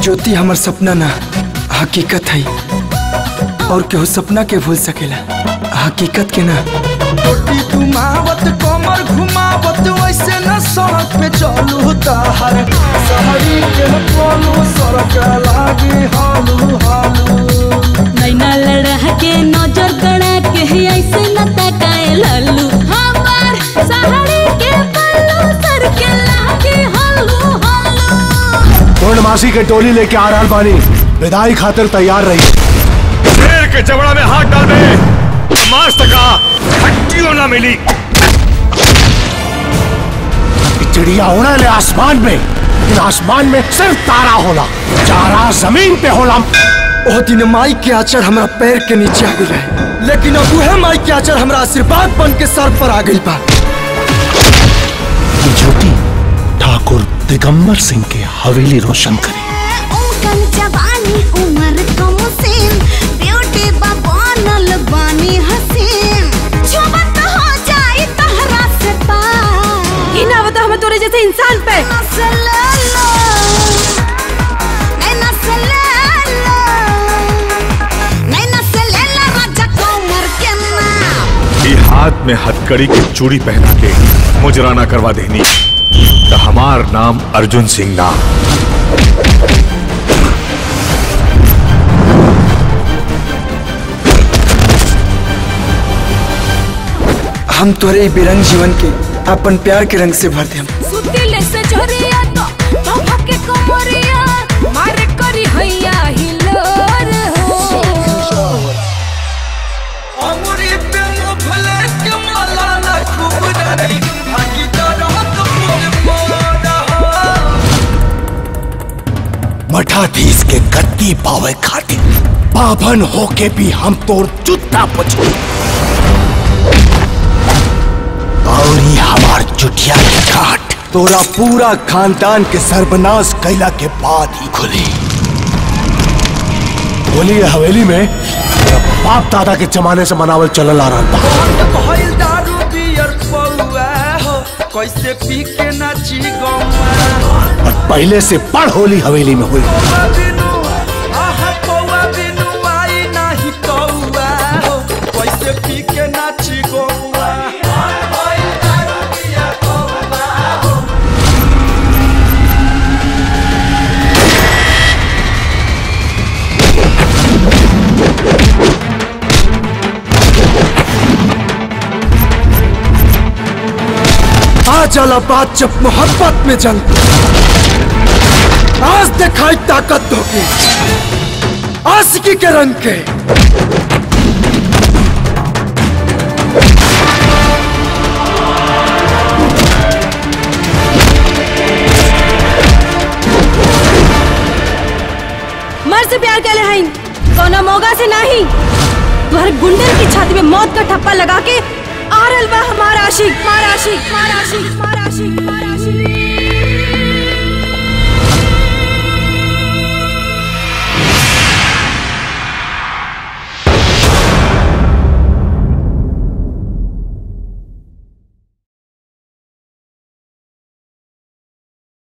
ज्योति हमर सपना ना हकीकत है और केहू सपना के भूल सकेला हकीकत के ना रोटी घुमावत कमर घुमावत वैसे न सड़क पे चलू ताहर शहरी के बोलू सड़क लागी हालू हालू नैना लड़ा के नजर गड़ा के ऐसे न तकाए लल्लू हमार सहारे के पल्लू सर के लागे हल्लू हल्लू पूर्णमासी के टोली लेके आ रहा बानी विदाई खातिर तैयार रही शेर के जबड़ा में हाथ डाल दे मास तका हड्डियों ना मिली चिड़िया उड़े ले आसमान में लेकिन आसमान में सिर्फ तारा होला चारा जमीन पे होला ओ दिन माई के आचर हमरा पैर के नीचे आ गई रहे लेकिन अब उहे माई के आचर हमरा आशीर्वाद बन के सर पर आ गई बा ज्योति ठाकुर दिगंबर सिंह के हवेली रोशन करे उनकन जवानी उम्र कम सीन ब्यूटी बनल बानी हसीन छुबत हो जाई तहरा से पार ही ना बता हमें तोरे जैसे इंसान पे नसले लो नहीं नसले लो नहीं नसले लो राजा कमर के नाम ये हाथ में हथकड़ी की चूड़ी पहना के मुजराना करवा देनी तो हमार नाम अर्जुन सिंह नाम हम तोरे ई बेरंग जीवन के अपन प्यार के रंग से भर देम सुतिले से जोरिया तो तो भके कोमरिया मारे करी हैया हिलोर हो अमरी पे मुफले के माला ना खूब डरी भागी डरत मोर मोरा मठाधीश के गद्दी पावे खातिर पावन होके भी हम तोर जूता पछू और ये हमार चुटिया के काट तोरा पूरा खानदान के सर्वनाश कैला के बाद ही खुली बोली हवेली में तेरा बाप दादा के जमाने से मनावल चलल आ रहा था भइल दारू बियर पौआ हो कैसे पी के नाची गौआ और पहले से बड़ होली हवेली में हुई कौआ बिनु आहा कौआ बिनु आई नाही कौआ हो कैसे पी के नाची गौआ आ जाला बात जब मोहब्बत में जंग आज दिखाई ताकत होगी आशिकी के रंग के मर से प्यार कर ले हईन कोनो मोगा से नहीं तुम्हारे गुंडन की छाती में मौत का ठप्पा लगा के आरल बा हमारा आशिक हमारा आशिक हमारा आशिक हमारा आशिक हमारा आशिक